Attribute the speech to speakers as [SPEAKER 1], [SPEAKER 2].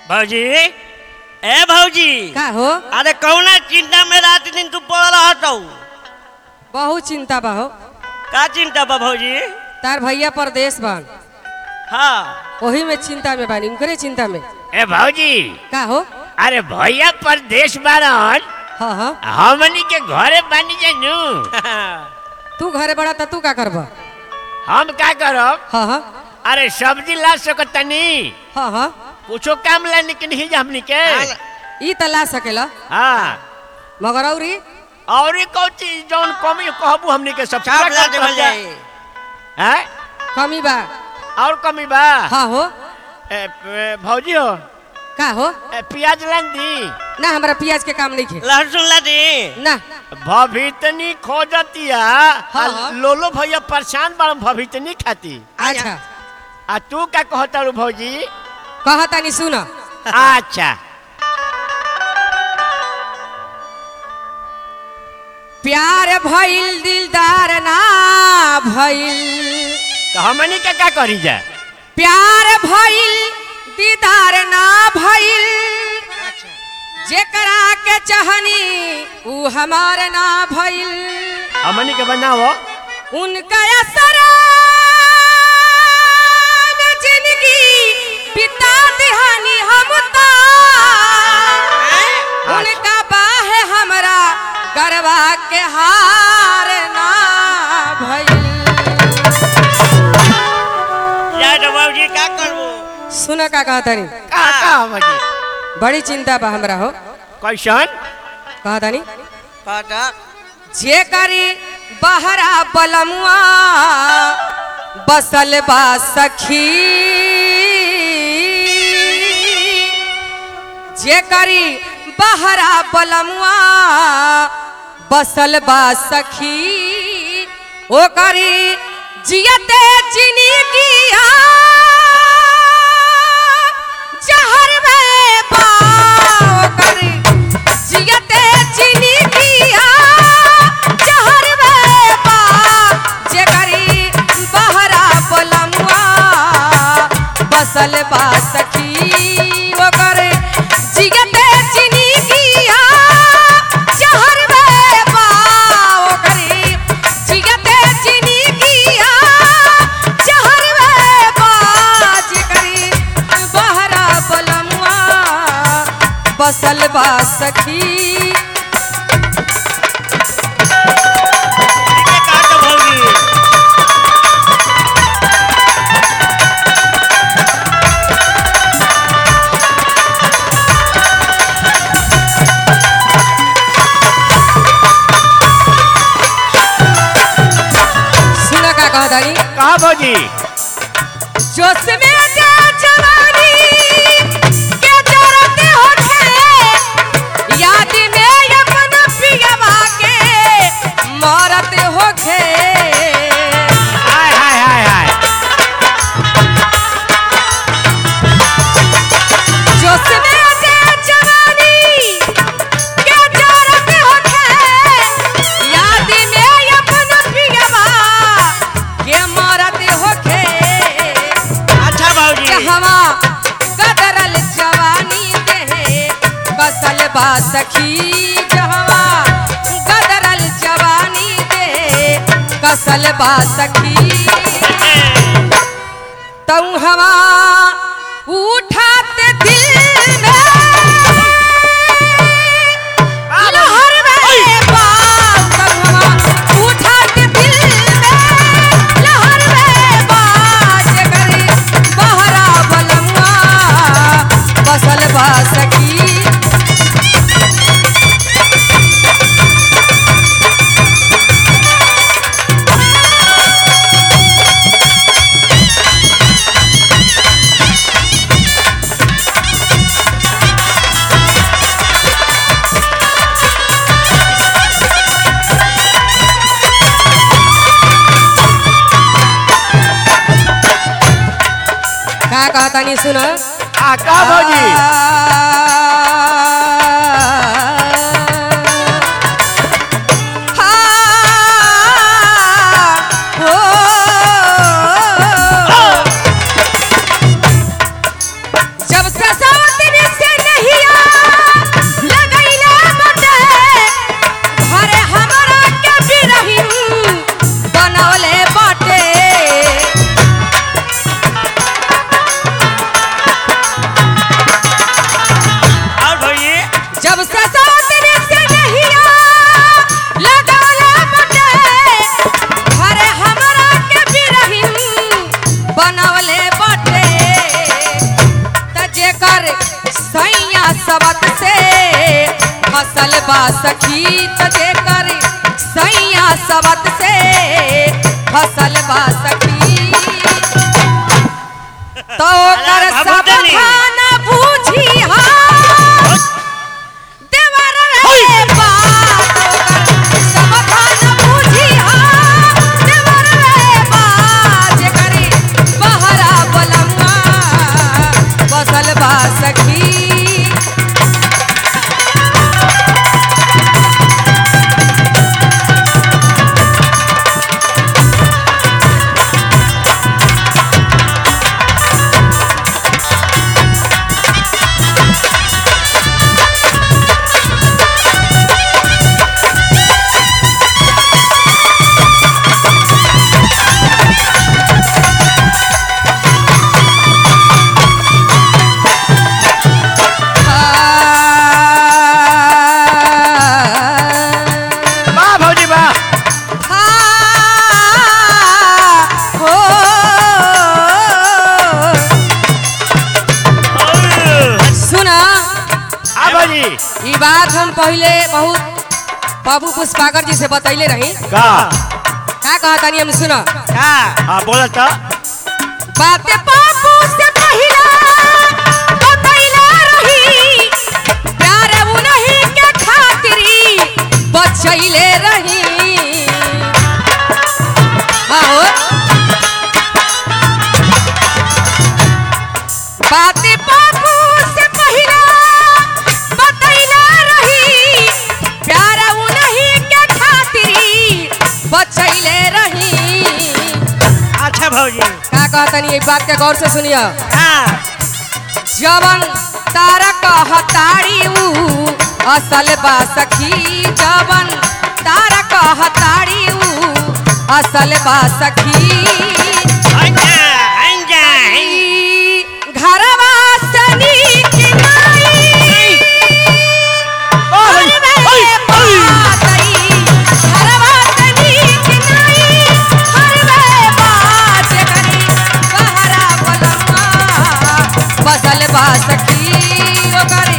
[SPEAKER 1] भौजी ए भौजी
[SPEAKER 2] का हो
[SPEAKER 1] अरे कौना चिंता में रात दिन तू पड़ रहत हूँ
[SPEAKER 2] बहुत चिंता बा हो
[SPEAKER 1] का चिंता बा भौजी
[SPEAKER 2] तार भैया परदेश बन
[SPEAKER 1] हाँ
[SPEAKER 2] वही में चिंता में बानी उनकरे चिंता में
[SPEAKER 3] ए भौजी
[SPEAKER 2] का हो
[SPEAKER 3] अरे भैया परदेश बारन
[SPEAKER 2] हाँ हाँ
[SPEAKER 3] हमनी के घरे बानी जानू
[SPEAKER 2] तू घरे बड़ा त तू का करब
[SPEAKER 3] हम का करब
[SPEAKER 2] हाँ हाँ
[SPEAKER 3] अरे सब्जी ला सकतनी
[SPEAKER 2] हाँ हाँ
[SPEAKER 3] कुछो काम ला निकल ही जा हमनी के
[SPEAKER 2] ई त ला सकेला
[SPEAKER 3] हाँ
[SPEAKER 2] मगर औरी
[SPEAKER 3] और एक कौन चीज जौन कमी कहबू हमनी के सब
[SPEAKER 1] छाप
[SPEAKER 3] पूरा
[SPEAKER 1] ला
[SPEAKER 3] कर
[SPEAKER 1] देवल
[SPEAKER 3] दिया।
[SPEAKER 1] जाए
[SPEAKER 3] हैं
[SPEAKER 2] कमी बा
[SPEAKER 3] और कमी बा
[SPEAKER 2] हाँ हो
[SPEAKER 3] ए, ए, भौजी हो
[SPEAKER 2] का हो
[SPEAKER 3] ए, प्याज लान दी
[SPEAKER 2] ना हमरा प्याज के काम नहीं खे
[SPEAKER 1] लहसुन ला दी
[SPEAKER 2] ना
[SPEAKER 3] भवितनी खोजतिया
[SPEAKER 2] हाँ,
[SPEAKER 3] आ
[SPEAKER 2] हाँ।
[SPEAKER 3] लोलो भैया परेशान बड़ भवितनी खाती
[SPEAKER 2] अच्छा
[SPEAKER 3] आ तू का कहता रू भौजी
[SPEAKER 2] कहतानी सुन
[SPEAKER 3] अच्छा
[SPEAKER 2] प्यार भइल दिलदार ना भइल
[SPEAKER 3] तो हमनी के का करी जा
[SPEAKER 2] प्यार भइल दीदार ना भइल जेकरा के चाहनी ऊ हमार ना भइल
[SPEAKER 3] हमनी के बनाओ
[SPEAKER 2] उनका असर में जिंदगी बिता दिहानी हम ता उनका बाहे हमरा गरबा के हार ना भइल
[SPEAKER 1] जा तो भौजी का करबो
[SPEAKER 2] सुन का कहतनी
[SPEAKER 3] का का भौजी
[SPEAKER 2] बड़ी चिंता बा हमरा हो
[SPEAKER 3] कैसन
[SPEAKER 2] कहतनी
[SPEAKER 1] कहता
[SPEAKER 2] जे करी बहरा बलमुआ बसल बा सखी जे करी बहरा बलमुआ बसल बा सखी ओ करी जियते चिनी किया जहर में बा ओ करी जियते चिनी किया जहर में बा जे करी बहरा बलमुआ बसल बा सखी ओ करे जियते चिनी किया जहर में बा ओ करे जियते चिनी किया जहर में बा जे करी बहरा बलमुआ बसल बा सखी
[SPEAKER 1] ये का तो भौजी
[SPEAKER 2] सुना का कहा दानी
[SPEAKER 3] कहा भौजी
[SPEAKER 2] जोश में जा जवानी के जरते होखे याद में अपन पियवा के मरते होखे
[SPEAKER 3] हाय हाय हाय हाय
[SPEAKER 2] जोश में जा जवानी के जरते होखे याद में अपन पियवा के मरते होखे
[SPEAKER 1] अच्छा भौजी
[SPEAKER 2] कहवा गदरल जवानी देहे बसल बा सखी जहवा गदरल जवानी देहे कसल बा सखी तू हवा उठाते दिल में लहर में बाल तू हवा उठाते दिल में लहर में बाज करी बहरा बलमुआ बसल बा सखी का कहता नहीं सुन
[SPEAKER 3] आ का भौजी
[SPEAKER 2] जब से सावतनी सैया सबत से फसल बा सखी त जेकर सैया सबत से फसल बा सखी तो कर
[SPEAKER 1] अरे
[SPEAKER 2] सब
[SPEAKER 1] भगवतनी।
[SPEAKER 2] खाना बूझी हाँ देवर रे बात ओकर सब खाना बूझी हाँ देवर रे बात जेकरी बहरा बलमा बसल बा सखी
[SPEAKER 3] वाह भौजी वाह
[SPEAKER 2] सुना
[SPEAKER 3] आ भौजी
[SPEAKER 2] ई बात हम पहले बहुत बाबू पुष्पाकर जी से बतैले रही
[SPEAKER 3] का
[SPEAKER 2] का कहा तानी हम सुना
[SPEAKER 1] का
[SPEAKER 3] हाँ बोला तो
[SPEAKER 2] बाते बाबू से पहिला बतैले रही प्यार उन्हीं के खातिरी बचैले रही आओ बाते बाबू से पहिला बतैले रही प्यार उन्हीं के खातिरी बचैले रही
[SPEAKER 1] अच्छा भौजी
[SPEAKER 2] का कहतनी ये बात के गौर से सुनिया
[SPEAKER 1] हाँ
[SPEAKER 2] जवन तारा कहताड़ी ऊ असल बा सखी जवन तारा कहताड़ी ऊ असल बा सखी
[SPEAKER 1] अंजा अंजा
[SPEAKER 2] ई घरवा से नीक नाई हरवे बातई, घरवा से नीक नाई, हरवे बात करी, बहरा बलमा, बसल बा सखी ओकरी